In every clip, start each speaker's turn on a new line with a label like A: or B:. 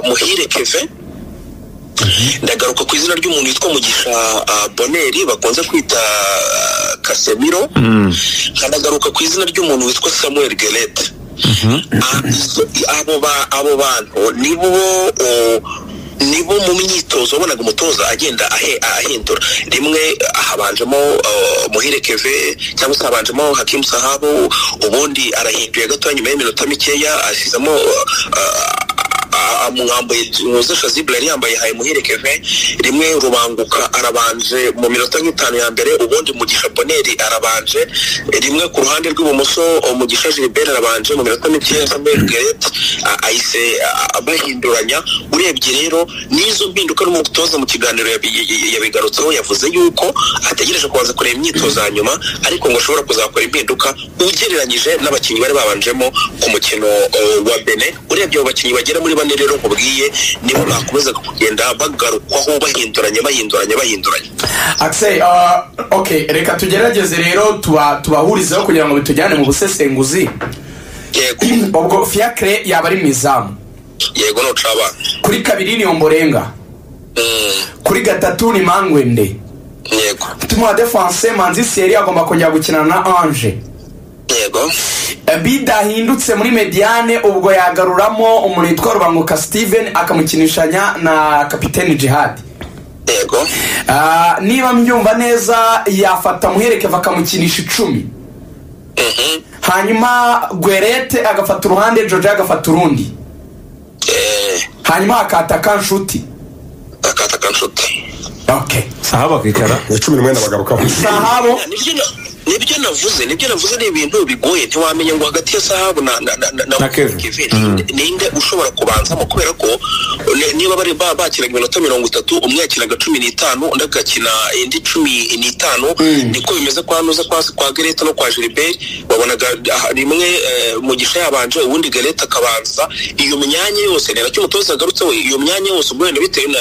A: muhire keve ndagaruka ku izina ry'umuntu witwa mugisha boneri bakunze kwita kasemiro nkanagaruka ku izina ry'umuntu witwa samuel gerete abo bantu nibo nibo mu myitozo wabonaga umutoza agenda ahindura rimwe habanjemo muhire keve cyangwa se habanjemo hakimu sahabu ubundi arahinduye gatoya nyuma y'iminota mikeya ashyizamo mwambaye muzesha zibura yari yambaye haye muhire keve rimwe rubanguka arabanje mu minota nk'itanu ya mbere ubundi mugisha boneri arabanje rimwe ku ruhande rw'ibumoso mugisha gilbert arabanje mu minota mikeya samuel gerete ahise bahinduranya urebye rero n'izo mpinduka n'umutoza mu kiganiro yabigarutseho yavuze yuko ategereje kubanza kureba imyitozo ya nyuma ariko ngo ashobora kuzakora impinduka ugereranyije n'abakinnyi bari babanjemo ku mukino wa bene urebye abo bakinnyi bagera muri bane rero nkubwiye nibo bakomezaga kugenda bagarukwaho bahinduranya bahinduranya bahinduranya
B: akiseri oke reka tugerageze rero tubahurizeho kugira ngo bitujyane mu busesenguzi ubwo fiyakire yaba ari mu izamu
A: yego ntucabana
B: kuri kabiri ni omborenga kuri gatatu ni mangwende
A: yego
B: tumuha defanse manzi seri agomba kongera gukinana na anje
A: yego
B: bidahindutse muri mediyane ubwo yagaruramo umuntu witwa rubanguka steven akamukinishanya na kapitene jihad
A: yego
B: niba mbyumva neza yafata muherekeva akamukinisha icumi hanyuma gwerete agafata uruhande george agafata urundi hanyuma hakataka nshuti
A: hakataka nshuti
C: sahabo akikara
D: ni cumi n'umwe n'abagarukaho
B: sahabo
A: nibyo navuze nibyo navuze ni ibintu bigoye ntiwamenya ngo hagati ya sahabu na na na
C: Na Kevin.
A: ninde ushobora kubanzamo kubera ko ne- niba bari ba- bakinaga iminota mirongo itatu umwe yakinaga cumi n'itanu undi agakina indi cumi n'itanu niko bimeze kwa nuza kwa kwa gereta no kwa gilbert wabonaga ah, rimwe eh, mugisha yabanje ubundi gereta akabanza iyo myanya yose ni nacyo umutoza yagarutseho iyo myanya yose ubwo wenda bitewe na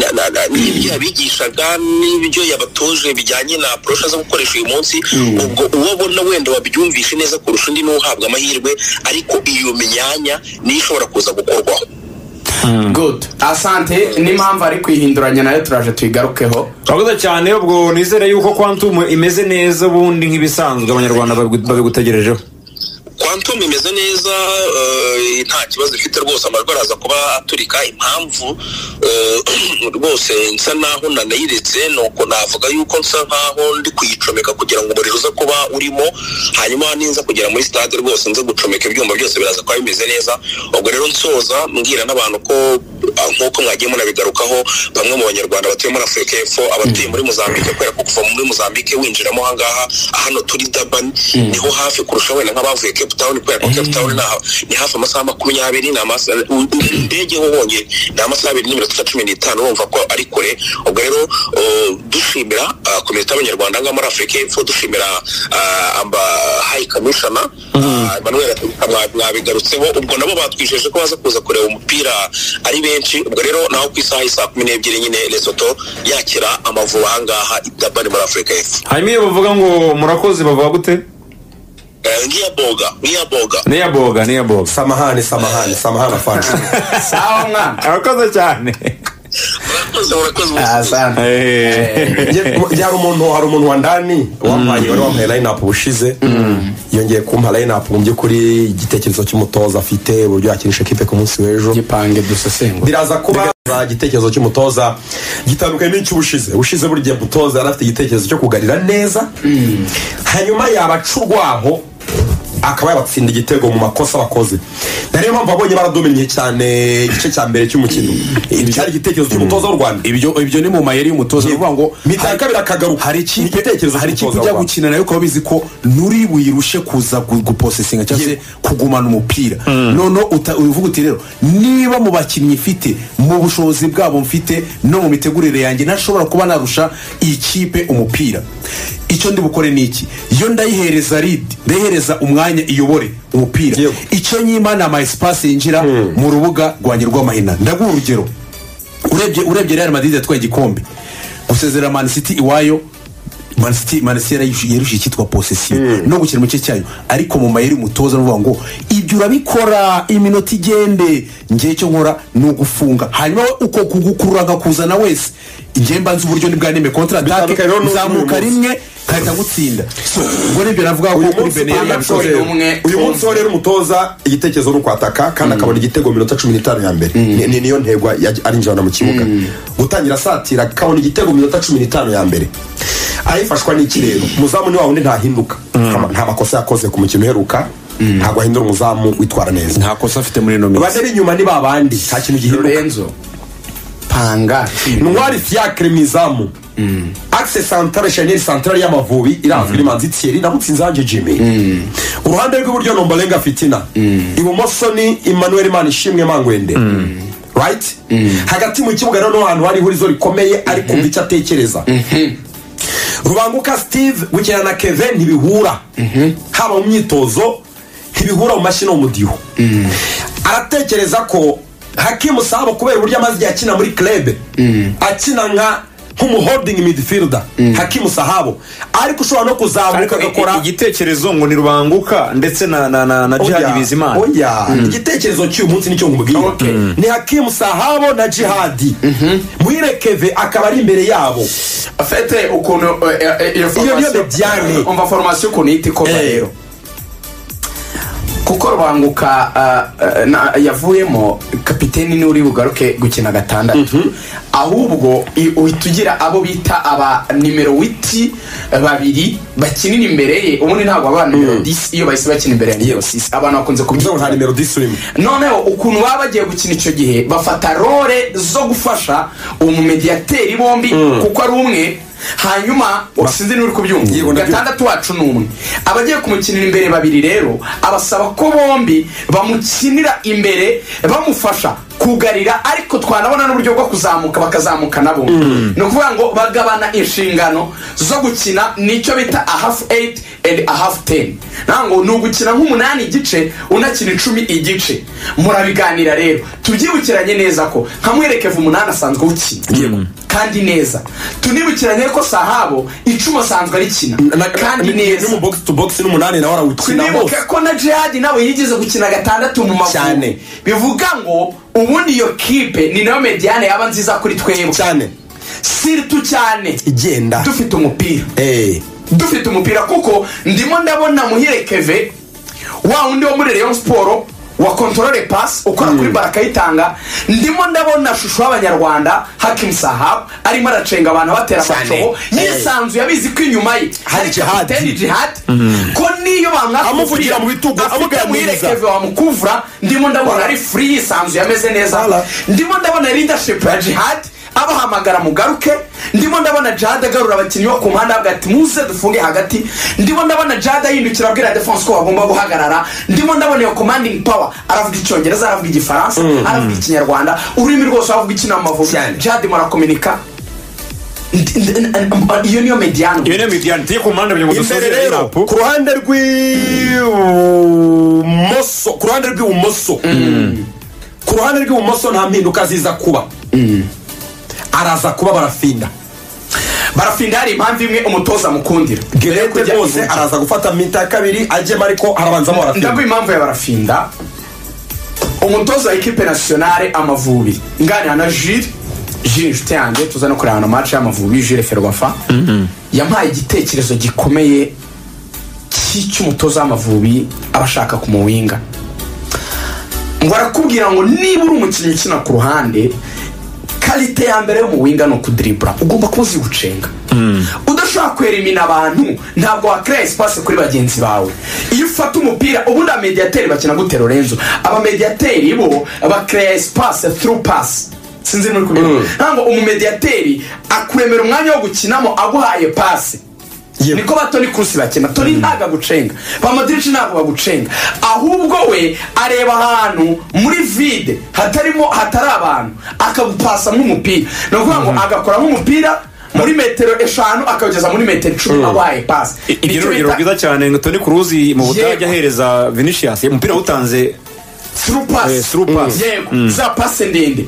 A: na- na- na- n'ibyo yabigishaga n'ibyo yabatoje bijyanye na porosha zo gukoresha uyu munsi ubwo uwo abona wenda wabyumvishe neza kurusha undi n'uhabwa amahirwe ariko iyo myanya niyo ishobora kuza gukorwaho
B: good asante n'impamvu ari kuyihinduranya nayo turaje tuyigarukeho
C: urakoze cyane ubwo nizere yuko kwantumu imeze neza ubundi nk'ibisanzwe abanyarwanda babigu- babigutegerejeho
A: kwantum imeze neza eh, nta kibazo ifite rwose amajwi araza kuba aturika impamvu eh, rwose nsa naho nanayiretse ni uko navuga yuko nsa nkaho ndi kuyicomeka kugira ngo umuriro uze kuba urimo hanyuma ninza kugera muri stade rwose nze gucomeka ibyuma byose biraza kuba bimeze neza ubwo rero nsoza mbwira n'abantu ko ah, nk'uko mwagiye munabigarukaho bamwe mu banyarwanda batuye muri afurika y'epfo abatuye muri mozambique kubera ko kuva muri mozambique winjiramo ahangaha hano turi dabani niho hafi kurusha wenda nk'abavuye cape town kubera ko cape town ni aha- ni hafi amasaha makumyabiri ni amasaha indege ho honyine ni amasaha abiri n'iminota cumi n'itanu wumva ko ari kure ubwo rero uh, dushimira uh, komite y'abanyarwanda ngaha muri afurika y'epfo dushimira uh, amba hayi kamishana uh, emmanuel mwa- mwabigarutseho ubwo nabo batwijeje ko baza kuza kureba umupira ari benshi ubwo rero naho ku isaha y'i saa kumi n'ebyiri nyine lesoto yakira amavubi ahangaha i dabani muri afurika y'epfo
C: hanyuma iyo bavuga ngo murakoze bavuga gute
A: Eh, ngiyaboga ngiyaboga
C: niya boga niya boga
D: samahani samahani samahani afanze
B: sawa mwana
C: urakoze cyane
A: murakoze murakoze murakoze
B: asante
D: hari umuntu hari umuntu wa ndani wampaye wari wampaye line up ubushize yongeye kumpa line up mu by'ukuri igitekerezo cy'umutoza afite uburyo yakinisha ekipe ku munsi w'ejo
B: gipange dusesengura
D: biraza kuba za igitekerezo cy'umutoza gitandukanye n'icy'ubushize ubushize buri gihe umutoza yari afite igitekerezo cyo kugarira neza hanyuma yabaca urwaho akaba yabatsinda igitego mu makosa bakoze na niyo mpamvu abonye baradominye cyane igice cya mbere cy'umukino cyari igitekerezo cy'umutoza w'u rwanda
E: ibyo ibyo ni mu mayeri y'umutoza ni ukuvuga ngo
D: mita ya kabiri akagaruka
E: hari ikipe
D: igitekerezo
E: hari ikipe
D: cy'umutoza
E: ujya
D: w'u Rwanda.
E: gukina nayo ukaba bizi ko nuri buyirushe kuza gu- guposesinga cyangwa se
D: Ye-
E: kugumana umupira noneho uta- uvuga uti rero niba mu bakinnyi mfite mu bushobozi bwabo mfite no mu mitegurire yanjye ntashobora kuba narusha iyi kipe umupira icyo ndi bukore ni iki iyo ndayihereza ridi ndayihereza umwanya iyobore umupira
D: Yego.
E: icyo nyima ni ama esipasi yinjira mu rubuga rwanjye rw'amahina ndaguha urugero urebye urebye real madrid yatwaye igikombe gusezera man city iwayo manisiti manisiti yarushiye icyitwa posesiyo no gukina mu gice cyayo ariko mu mayeri umutoza aravuga ngo ibyo urabikora iminota igende ngewe icyo nkora ni ugufunga hanyuma we uko kugukurura akakuzana wese igihe mba nzi uburyo nibwa neme kontaratake
D: Bitandukanye n'uyu
E: nzamuka
D: munsi.
E: rimwe nkahita ngutsinda So, ubwo nibyo navuga ko
D: uyu
E: kuri
D: munsi
E: beneri
D: umutoza
E: yabikoze
B: yabikoreye umwe
D: uyu munsi wo rero umutoza igitekerezo ni ukwataka kandi akabona igitego mu minota cumi n'itanu ya mbere Ni- ni- niyo ntego yaj- arinjirana mu kibuga gutangira asatira akabona igitego mu minota cumi n'itanu ya mbere ayifashwa n'iki rero umuzamu ni wa wundi ntahinduka Nta- nta makosa yakoze ku mukino uheruka ntabwo ahindura umuzamu witwara neza
E: nta kosa afite muri ino minsi
D: bane b'inyuma ni babandi nta kintu gihinduka
B: lorenzo panga
D: ntwari fiacre mizamu axe santare chanel santare y'amavubi irazwi n'imanzi thierry namutsinze hanjye jimmy ku ruhande rw'iburyo ni ombolenga fitina ibumoso ni emmanuel manishimwe mangwende right hagati mu kibuga rero ni ahantu hari ihurizo rikomeye ari kumva icyo atekereza rubanguka steve gukina na kevin ntibihura haba mu myitozo ntibihura mu mashyi no mu diho aratekereza ko hakimu sahabo kubera uburyo amaze igihe akina muri club akina nka nk'umuholding midfielder hakimu sahabo ariko ushobora no kuzamuka agakora
C: igitekerezo ngo ni rubanguka ndetse na na na na
D: Oya,
C: jihadi bizimana
D: oya igitekerezo cy'uyu munsi nicyo nkubwira
B: Okay. Mm.
D: ni hakimu sahabo na jihadi muyirekeve akaba ari imbere yabo
B: afite ukuntu eh, eh, eh, iyo
D: niyo
B: foromasiyo
D: mediane.
B: umva foromasiyo ukuntu ihita ikorwa
D: Eh.
B: rero kuko rubanguka ah, ah, na- yavuyemo kapiteni niwe uri bugaruke gukina gatandatu ahubwo i- uhita ugira abo bita aba nimero witi babiri bakinira imbere ye ubundi ntabwo aba nimero disi iyo bahise bakina imbere ya nimero sisi abantu bakunze
D: ntabwo nta
B: kubyita
D: nimero disurimo
B: noneho ukuntu baba bagiye gukina icyo gihe bafata role zo gufasha umumediyateri bombi kuko ari umwe hanyuma sinzi n'uri
D: Yego,
B: kubyumva
D: ndabyumva.
B: gatandatu wacu ni umwe abagiye kumukinira imbere babiri rero abasaba ko bombi bamukinira imbere bamufasha kugarira ariko twanabona n'uburyo bwo kuzamuka bakazamuka nabo ni ukuvuga ngo bagabana inshingano zo gukina nicyo bita a half eight and a half ten ntabwo ni ugukina nk'umunani igice unakina icumi igice murabiganira rero tubyibukiranye neza ko nkamwerekeva umunani asanzwe awukina kandi neza tunibukiranye ko sahabo icumi asanzwe arikina kandi neza
D: mu box to box n'umunani nawe arawukina
B: tunibuke
D: hose
B: ko na jihadi nawe yigeze gukina gatandatu mu mavubi
D: Cyane.
B: bivuga ngo ubundi iyo kipe ni nayo mediyane yaba nziza kuri twebwe
D: cyane
B: siritu cyane
D: igenda
B: dufite umupira
D: Eh,
B: dufite umupira kuko ndimo ndabona muhire keve wa wundi wo muri leon siporo wa kontorore pasi ukora kuri bara akayitanga ndimo ndabona shusho y'abanyarwanda hakimu sahabu arimo aracenga abantu abatera amacobo yisanzuye abizi ko inyuma ye hari
D: jihadi.
B: kapiteni jihadi ko niyo bamwaka
D: Amuvugira
B: umupira
D: mu bitugu,
B: afite
D: amuganiriza.
B: muhire keve wamukuvura ndimo ndabona ari furi yisanzuye ameze neza
D: Wala.
B: ndimo ndabona leadership ya jihad abahamagara mugaruke ndimo ndabona jihad agarura abakinnyi bo ku mpande avuga ati muze dufunge hagati ndimo ndabona jihad ahindukira abwira defense ko bagomba guhagarara ndimo ndabona iyo commanding power aravuga icyongereza aravuga igifaransa aravuga ikinyarwanda ururimi rwose aravuga ikinamavubi jihad murakominika Ndi- ndi- n- n- iyo niyo mediano
C: iyo niyo midiyani turi ku mpande kugira ngo dusoze
D: imbere rero
C: rapu
D: ku ruhande rw'ibumoso ku ruhande rw'ibumoso ku ruhande rw'ibumoso nta mpinduka ziza kuba araza kuba barafinda
B: barafinda hari impamvu imwe umutoza amukundira
D: gerete
B: Kujya
D: rwose
B: iburyo.
D: araza gufata minita ya kabiri agema ariko arabanzamo barafinda
B: ndaguha impamvu y'abarafinda umutoza wa ekipe nasiyonare amavubi nganira na jire jire inshuti yanjye tuza no kureba na mace y'amavubi jire ferwafa yampaye igitekerezo gikomeye cy- cy'umutoza w'amavubi aba ashaka kumuwinga ngo arakubwira ngo niba uri umukinnyi ukina ku ruhande karite ya mbere yo mu winga ni ukudiribura ugomba kuba uzi gucenga udashobora kwerimina abantu ntabwo wakereye esipasi kuri bagenzi bawe iyo ufata umupira ubundi abamediyateri bakina gute lorenzo abamediyateri bo bakereye esipasi through pass sinzi muri kubibona ntabwo umumediyateri akuremera umwanya wo gukinamo aguhaye pasi
D: Yep.
B: niko ba toni kurusi bakina toni ntabwo agucenga ba madirici ntabwo bagucenga ahubwo we areba ahantu muri vide hatarimo hatari abantu akagupasa nk'umupira ni ukuvuga ngo agakora nk'umupira muri metero eshanu akawugeza muri metero icumi aguhaye pasi
C: ibyo ni urugero rwiza cyane ngo toni kuruzi mu budage
B: Yego.
C: ahereza vinicius umupira awutanze
B: through pass
C: Eh, through pass.
B: yego za pase ndende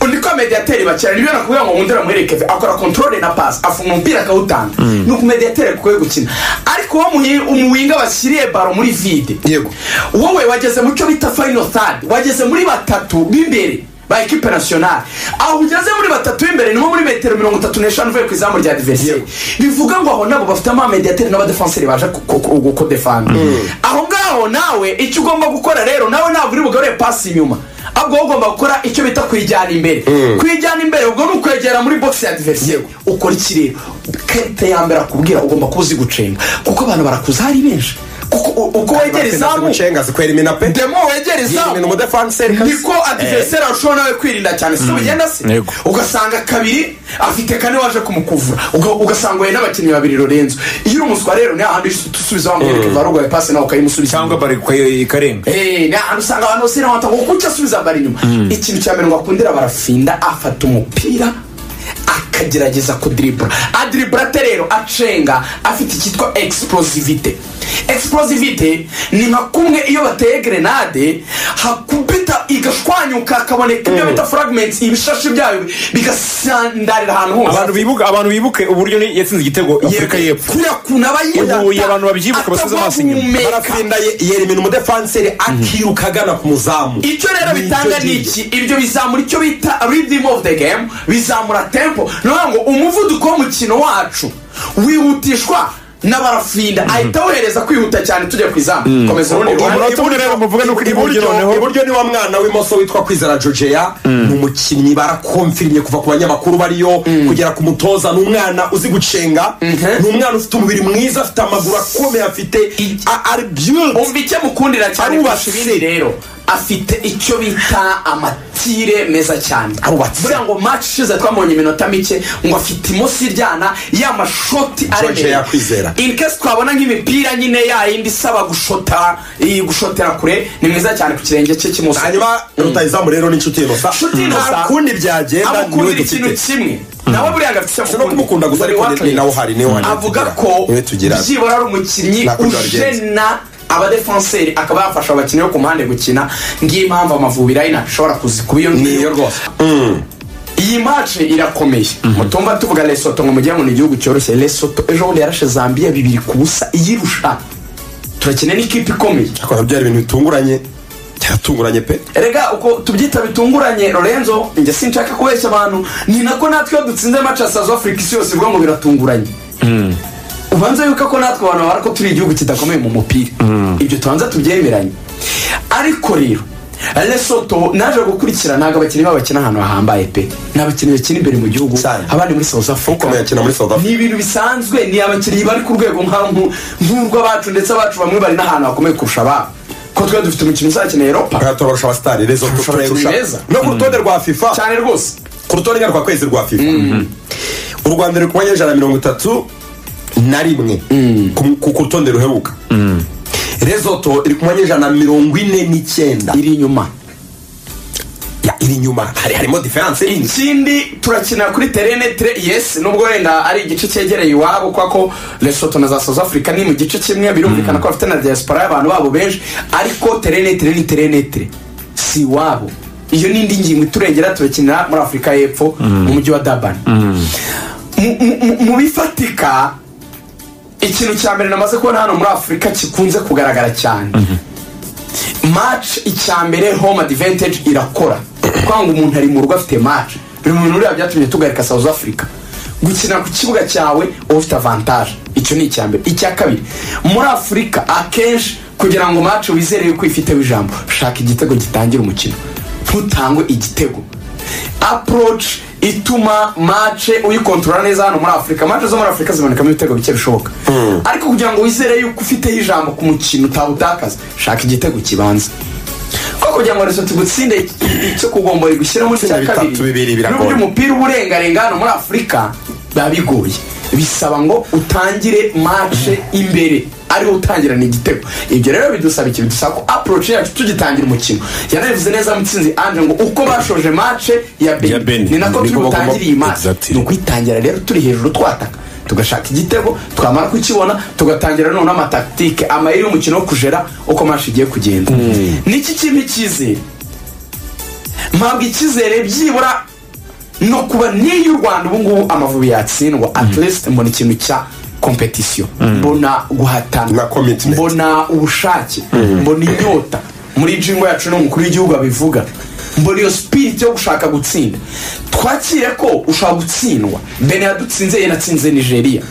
B: undi ko mediateri bakera niba nakubwira ngo wundire amuherekeze akora controle na pass afunga umupira akawutanga ni uku mediateri akwiye gukina ariko uwo muhi- umuwinga washyiriye baro muri vide
E: Yego.
B: wowe wageze mu cyo bita final third wageze muri batatu b'imbere ba ekipe nasiyonari aho ugeze muri batatu b'imbere ni nko muri metero mirongo itatu n'eshanu uvuye ku izamu rya diveriseri bivuga ngo aho nabo bafite amamediateri n'abadefenseri baje ku- ku- ku- gukudefanga aho ngaho nawe icyo ugomba gukora rero nawe ntabwo uri bugarure pasi inyuma ahubwo wowe ugomba gukora icyo bita kuyijyana imbere kuyijyana imbere ubwo ni ukwegera muri bogisi ya diveriseri ukora iki rero karite ya mbere akubwira ugomba kuba uzi gucenga kuko abantu barakuza hari benshi kuko u- uko wegera izamu
D: gucenga zikwera iminapeti
B: demo wegera izamu
D: ni umudefanseri
B: niko adiveriseri arushaho nawe kwirinda cyane si ugenda se
C: Yego.
B: ugasanga kabiri afite kane waje kumukuvura Uga- ugasanga uhuye n'abakinnyi babiri lorenzo iyo uri umuswa rero ni hahandi usubiza wa mwene kuva rugoye pasi nawe ukayimusubiza
C: cyangwa bari ikarenga
B: Eh, ni ahantu usanga abantu bose n'abantu ngo kuki asubiza bari inyuma ikintu cya mbere ngo akundira barafinda afata umupira akagerageza kudiribura adiribura ate rero acenga afite icyitwa explosivite explosivite ni nka kumwe iyo bateye grenade hakubita igashwanyuka hakaboneka ibyo bita fragments ibishashi byayo bigasandarira ahantu hose
C: abantu bibuka abantu bibuke uburyo ni- yatsinze igitego afurika y'epfo
B: kuriya kuntu aba yirata
C: Ubu abantu babyibuka basubiza amaso inyuma.
B: atagwa guhumeka.
D: barafinda ye- yera imina umudefanseri akiruka agana ku muzamu
B: icyo rero bitanga ni iki ibyo bizamura icyo bita rhythm of the game bizamura tempo ni ukuvuga ngo umuvuduko w'umukino wacu wihutishwa n'abarafinda ahita awuhereza kwihuta cyane tujya ku izamu komeza urundi
C: umunota
B: ruhande
C: umwe rero muvuge nuko iri buryo
D: iburyo
C: noneho
D: iburyo ni wa mwana w'imoso witwa kwizera jojeya ni umukinnyi barakomfirimye kuva ku banyamakuru bariyo kugera ku mutoza ni umwana uzi gucenga ni umwana ufite umubiri mwiza afite amaguru akomeye afite a- ari byuzi
B: umva icyo mukundira cyane kurusha
D: Arubatse.
B: ibindi rero afite icyo bita amatire meza cyane
D: Arubatse.
B: buriya ngo match ishize twamubonye iminota mike ngo afite imoso iryana y'amashoti aremereye
D: yakwizera.
B: in case twabona nk'imipira nyine yayindi isaba gushota iyi gushotera kure ni mwiza cyane ku kirenge cye cy'imoso
D: hanyuma rutayizamu rero n'inshuti inosa
B: Inshuti Innocent.
D: nta kundi byagenda niwe
B: amukundira ikintu
D: dufite
B: kimwe nawe buriya agafite icyo
D: Si no kumukunda gusa ariko ni- ni nawe uhari niwe uhari
B: avuga
D: tugira.
B: ko
D: Niwe tugira.
B: byibura ari umukinnyi
D: Nta kundi wabigenza.
B: ujena abadefenseri akaba yafasha abakinnyi bo ku mpande gukina ngiyo impamvu amavubi rayina ashobora kuzi kuba iyo ngiyo rwose iyi mace irakomeye mutumva tuvuga lesoto ngo mujye ngo ni igihugu cyoroshye lesoto ejo bundi yarashe zambia bibiri ku busa iyirusha turakina n'ikipe ikomeye
D: ariko nabyo ari ibintu bitunguranye byaratunguranye pe
B: erega uko tubyita bitunguranye lorenzo njye sinshaka kubeshya abantu ni nako natwe iyo dutsinze mace ya south africa isi yose ivuga ngo biratunguranye ubanza yuko ko natwe abantu babara ko turi igihugu kidakomeye mu mupira ibyo tubanza tubyemeranye ariko rero lesoto naje gukurikira ntabwo abakinnyi babo bakina ahantu hahambaye pe ni abakinnyi bakina imbere mu gihugu
D: Cyane.
B: abandi muri south africa
D: Ukomeye akina muri South Africa.
B: ni ibintu bisanzwe ni abakinnyi bari ku rwego nka- nku- nk'urw'abacu ndetse abacu bamwe bari n'ahantu hakomeye kurusha ababo ko twe dufite umukino uzakeneye europa
D: Aha turabarusha abasitari rezo
B: Kurusha
D: turayirusha.
B: abakinnyi beza.
D: no ku rutonde rwa fifa
B: cyane rwose
D: ku rutonde ngarwakwezi rwa fifa u rwanda ruri ku banyejana mirongo itatu na rimwe ku- ku ku rutonde ruheruka rezoto iri ku banyejana mirongo ine n'icyenda
B: iri inyuma
D: Ya, iri inyuma hari harimo diferanse nini
B: ikindi turakina kuri terene tere yesi nubwo wenda ari igice cyegereye iwabo kubera ko lesoto na za south africa ni mu gice kimwe birumvikana ko bafite na diaspora y'abantu babo benshi ariko terene tere ni terene tere si iwabo iyo n'indi ngingo iturengera turakinira muri afurika y'epfo mu mujyi wa dabani Mu- mu- mu- mu bifatika ikintu cya mbere namaze kubona hano muri afurika kikunze kugaragara cyane match icya mbere home advantage irakora kwanga umuntu ari mu rugo afite match biri mu bintu buriya byatumye tugarika south africa gukina ku kibuga cyawe uba ufite avantage icyo ni icya mbere icya kabiri muri afurika akenshi kugira ngo match wizere yuko ifiteho ijambo shaka igitego gitangira umukino ntutangwe igitego approach ituma match uyikontorora neza hano muri afurika match zo muri afurika zibonekamo ibitego bike bishoboka ariko kugira ngo wizere yuko ufiteho ijambo ku mukino utawutakaza shaka igitego kibanza ko kugira ngo reso tugutsinde icyo kugombora gushyira muri cya
D: Gutsinda bitatu,
B: kabiri
D: bibiri biragoye.
B: n'uburyo umupira uba urengarenga hano muri afurika biba bigoye bisaba ngo utangire match imbere ariho utangirana igitego ibyo rero bidusaba iki bidusaba ko approach yacu tugitangira umukino yanabivuze neza mutsinzi anje ngo uko bashoje match ya
C: Ya
B: beni
C: Benin.
B: ni nako turi
C: Niko bagomba-
B: butangire iyi match
C: Exactly.
B: ni ukuyitangira rero turi hejuru twataka tugashaka igitego twamara kukibona tugatangira none amataktike amayeri y'umukino wo kujera uko mashi igiye kugenda niki kintu cyizere mpabwa icyizere byibura no kuba n'iyo u rwanda ubu ngubu amavubi yatsindwa at least mbona ikintu cya kompetisiyo mbona guhatana
D: Na commitment.
B: mbona ubushake mbona inyota muri jingo yacu n'umukuru w'igihugu abivuga mbona iyo sipiriti yo gushaka gutsinda twakire ko ushobora gutsindwa bene yadutsinze yanatsinze nigeria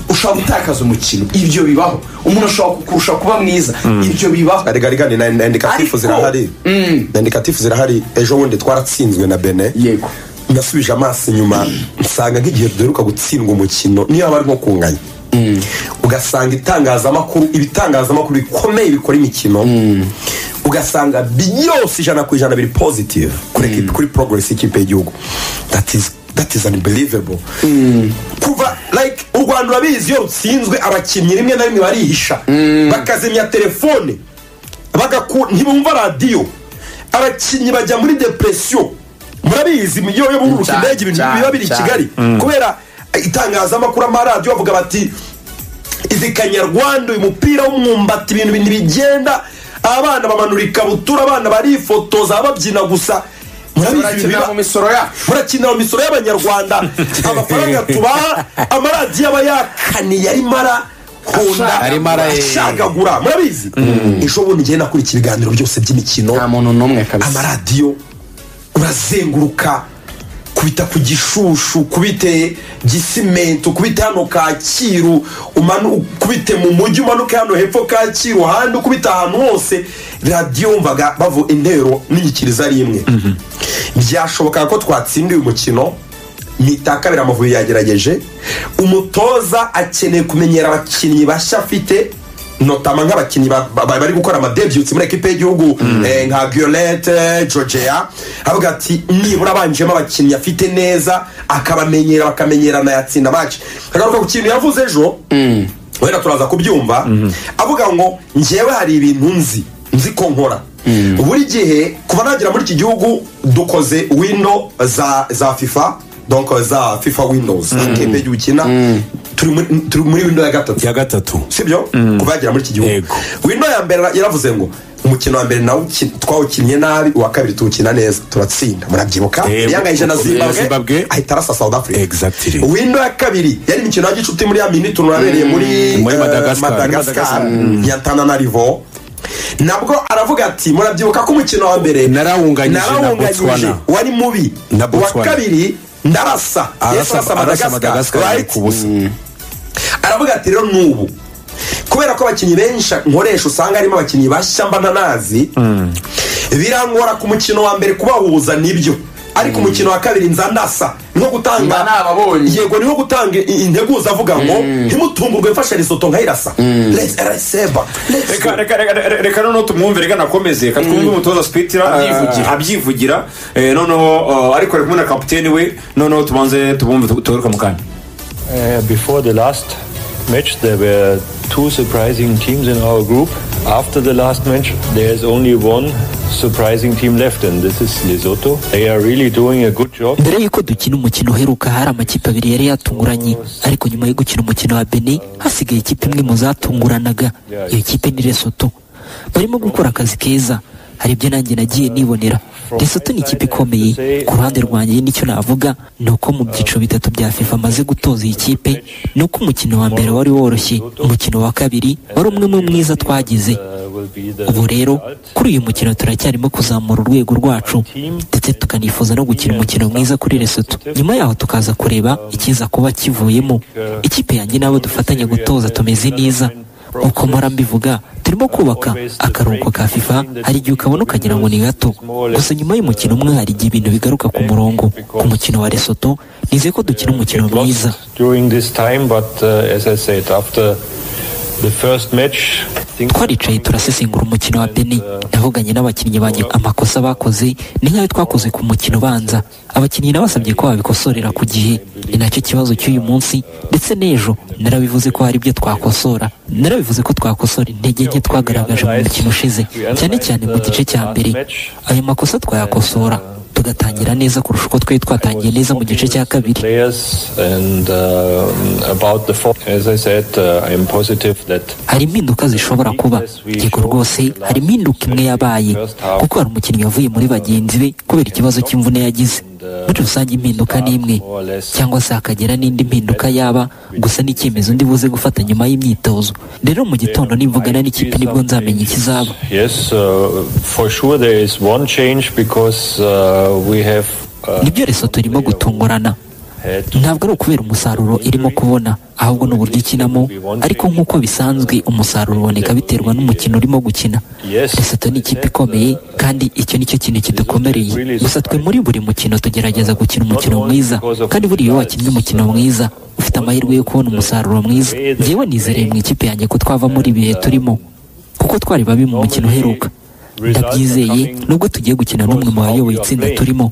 B: ushobora gutakaza umukino ibyo bibaho umuntu ashobora kukurusha kuba mwiza ibyo bibaho
D: rega rega ni na na indikatifu
B: Ariko-
D: zirahari
B: Mm.
D: na indikatifu zirahari ejo bundi twaratsinzwe na bene
B: yego
D: nasubije amaso inyuma nsanga nk'igihe duheruka gutsindwa umukino niyo aba ari nko kunganya ugasanga itangazamakuru ibitangazamakuru bikomeye bikora imikino ugasanga byose ijana ku ijana biri positive kuri ekipi- kuri progress y'ikipe y'igihugu that is that is unbelievable kuva like u rwanda urabizi iyo rutsinzwe abakinnyi rimwe na rimwe barihisha bakazimya telefone bagaku- ntibumva radiyo abakinnyi bajya muri depresiyo murabizi iyo yo bururuka
B: Cyane,
D: indege ibintu
B: cyane,
D: biba biri i
B: cyane.
D: kigali kubera itangazamakuru amaradiyo bavuga bati izi kanyarwanda uyu mupira w'umwumbati ibintu bintu bigenda abana bamanura ikabutura abana barifotoza babyina gusa murabizi ibintu
B: turakinira
D: biba-
B: mu misoro yacu
D: murakinira mu misoro y'abanyarwanda amafaranga tubaha amaradiyo aba yakaniye ari mara honda
E: Ari mara, eh.
D: ashagagura murabizi ejo bundi ngiye nakurikira ibiganiro byose by'imikino
B: nta muntu n'umwe kabisa
D: amaradiyo urazenguruka kubita ku gishushu kubite gisimento kubite hano kacyiru umanu- ukubite mu mujyi umanuke hano hepfo kacyiru ahandi ukubita ahantu hose radiyo wumvaga bavu intero n'inyikirizo ari imwe byashobokaga ko twatsindiye umukino mitaka amavubi yagerageje umutoza akeneye kumenyera abakinnyi bashya afite notama nk'abakinnyi ba- ba- bari gukora amadebyutsi muri ekipe y'igihugu eh, nka violette georgia avuga ati nibura abanjemo abakinnyi afite neza akabamenyera bakamenyerana yatsinda match akagaruka ku kintu yavuze ejo wenda turaza kubyumva avuga ngo njyewe hari ibintu nzi nzi ko nkora buri gihe kuva nagera muri iki gihugu dukoze windo za za fifa donc za fifa windows ikipe igihe ukina turi muri- turi muri windo ya gatatu
E: ya gatatu
D: sibyo kuva yagera muri iki gihugu
E: Yego.
D: wino ya mbere yaravuze ngo umukino wa mbere nawe uki- twawukinnye nabi uwa kabiri tuwukina neza turatsinda murabyibuka
E: Eh,
D: yangayije na
E: na
D: zimbabwe
E: Zimbabwe.
D: ahita arasa south africa
E: Exactly.
D: wino ya kabiri yari imikino ya gicuti muri ya mini tunabereye muri
E: Muri
D: eh,
E: Madagascar.
D: madagascar ya tananarivo nabwo aravuga ati murabyibuka ko umukino wa mbere
E: Narawunganyije na
D: narawunganyije,
E: Botswana.
D: wari mubi
E: Na
D: uwa
E: Botswana.
D: kabiri ndarasa Yesu
E: arasa arasa
D: madagascar
E: madagascar
D: right?
E: ku busa
D: aravuga ati rero n'ubu kubera ko abakinnyi benshi nkoresha usanga harimo abakinnyi bashya mba ntanazi birangora ku mukino wa mbere kubahuza nibyo ariko umukino wa kabiri nza ndasa niho
B: Mba
D: gutanga
B: nababonye.
D: yego niho gutanga i- integuza avuga ngo ntimutumburwe mfashe risoto nkayirasa Let's- araseba Let's-
C: reka reka reka reka- reka noneho tumwumve reka nakomeze reka twumve umutoza sipitira
B: Abyivugira.
C: abyivugira abyivugira eh, noneho eh, ariko ari kumwe na kapiteni we noneho tubanze tubumve tu- tugaruke mu kanya
F: Uh, before the last match, there were two surprising teams in our group. After the last match, there's only one surprising team left, and this is Lesotho. They are really doing a good job.
G: mbere y'uko dukina umukino uheruka hari amakipe abiri yari yatunguranye ariko nyuma yo gukina umukino wa Benin hasigaye ikipe imwe mu zatunguranaga iyo kipe ni Lesotho barimo gukora akazi keza hari ibyo nanjye nagiye nibonera Lesotho ni ikipe ikomeye ku ruhande rwanjye nicyo navuga ni uko mu byiciro bitatu bya FIFA amaze gutoza iyi kipe ni uko umukino wa mbere wari woroshye umukino wa kabiri wari umwe mu mwiza twagize
F: Uh, will be the
G: ubu rero
F: result.
G: kuri uyu mukino turacyarimo kuzamura urwego rwacu ndetse tukanifuza no gukina umukino mwiza kuri Lesotho nyuma yaho tukaza kureba ikiza kuba kivuyemo ikipe yanjye n'abo dufatanya gutoza tumeze neza uko mpora mbivuga turimo kubaka akaruhuko ka FIFA hari igihe ukabona ukagira ngo ni gato gusa nyuma y'umukino umwe hari igihe ibintu bigaruka ku murongo ku mukino wa Lesotho nizeye ko dukina umukino
F: It
G: mwiza
F: lost during this time, but uh, as I said, after the first match, things
G: twaricaye turasesengura umukino wa Benin navuganye n'abakinnyi banjye amakosa bakoze ni nk'ayo twakoze ku mukino ubanza abakinnyi nabasabye ko babikosorera ku gihe ni nacyo kibazo cy'uyu munsi ndetse n'ejo narabivuze ko hari ibyo twakosora narabivuze ko twakosora intege nke twagaragaje mu mukino ushize cyane cyane mu gice cya mbere ayo makosa twayakosora tugatangira neza kurusha uko twari twatangiye neza mu gice cya kabiri
F: Players and um, about the form, as I said, uh, I am positive that
G: hari impinduka zishobora kuba yego rwose hari impinduka imwe yabaye kuko hari umukinnyi wavuye muri bagenzi be kubera ikibazo cy'imvune yagize muri rusange impinduka ni imwe cyangwa se hakagira n'indi mpinduka yaba gusa n'icyemezo ndi buze gufata nyuma y'imyitozo rero mu gitondo nimvugana n'ikipe nibwo nzamenya ikizaba
F: yes, uh, for sure there is one change because uh, we have uh,
G: nibyo reso turimo gutungurana
F: had
G: ntabwo ari ukubera umusaruro irimo kubona ahubwo ni uburyo ikinamo ariko nk'uko bisanzwe umusaruro uboneka biterwa n'umukino urimo gukina Lesotho ni ikipe ikomeye kandi icyo ni cyo kintu kidukomereye gusa twe muri buri mukino tugerageza gukina umukino mwiza kandi buriya iyo wakinnye umukino mwiza ufite amahirwe yo kubona umusaruro mwiza njyewe nizereye mu ikipe yanjye ko twava muri ibihe turimo kuko twari babi mu mukino uheruka ndabyizeye nubwo tugiye gukina n'umwe mu bayoboye itsinda turimo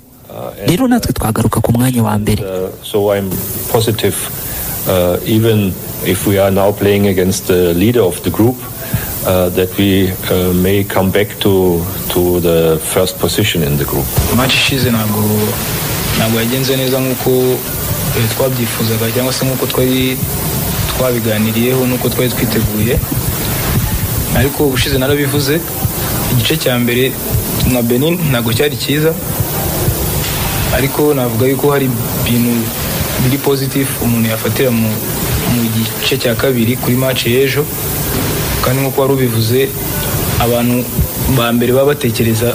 G: rero natwe twagaruka ku mwanya wa mbere
F: uh, so I'm positive uh, even if we are now playing against the leader of the group uh, that we uh, may come back to to the first position in the group.
H: maci ishize ntabwo ntabwo yagenze neza nk'uko eh, twabyifuzaga cyangwa se nk'uko twari twabiganiriyeho n'uko twari twiteguye ariko ubushize narabivuze igice cya mbere nka benin ntabwo cyari cyiza ariko navuga yuko hari ibintu biri positif umuntu yafatira mu, mu gice cya kabiri kuri maci y'ejo kandi nk'uko wari ubivuze abantu ba mbere baba batekereza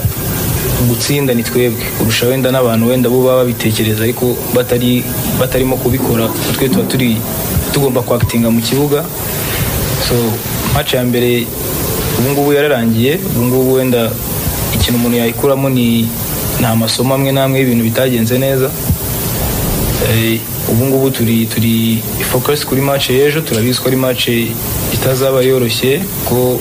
H: gutsinda ni twebwe kurusha wenda n'abantu wenda bo baba babitekereza ariko batari batarimo kubikora twe tuba turi tugomba kwakitinga mu kibuga so match ya mbere ubungubu yararangiye ubungubu wenda ikintu umuntu yayikuramo ni ni amasomo amwe n'amwe y'ibintu bitagenze neza Eh, ubu ngubu turi turi focus kuri match y'ejo turabizi ko ari match itazaba yoroshye ko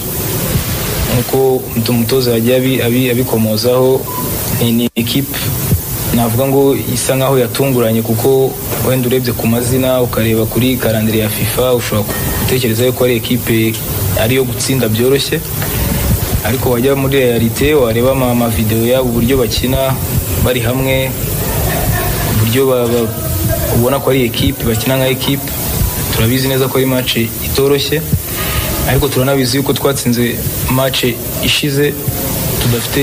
H: nk'uko umuto- umutoza yagiye abi- abi- abikomozaho ni ni equipe navuga ngo isa nkaho yatunguranye kuko wenda urebye ku mazina ukareba kuri karandire ya fifa ushobora gutekereza yuko ari equipe ariyo gutsinda byoroshye ariko wajya muri realite wareba ama- amavidewo yabo uburyo bakina bari hamwe uburyo ba- ba- ubona ko ari ekipe bakina nka ekipe turabizi neza ko ari mace itoroshye ariko turanabizi yuko twatsinze mace ishize tudafite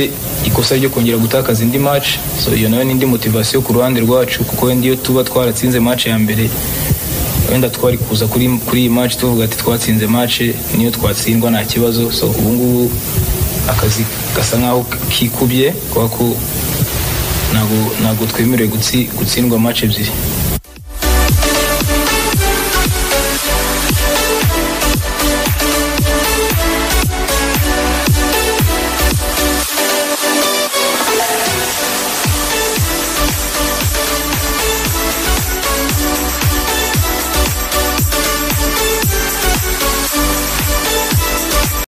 H: ikosa ryo kongera gutakaza indi mace so iyo nayo ni indi motivasiyo ku ruhande rwacu kuko wenda iyo tuba twaratsinze mace ya mbere wenda twari kuza kuri kuri iyi mace tuvuga ati twatsinze mace niyo twatsindwa nta kibazo so ubu ngubu akazi gasa nkaho kikubye kubera ko ntabwo ntabwo twemerewe gutsi- gutsindwa mace ebyiri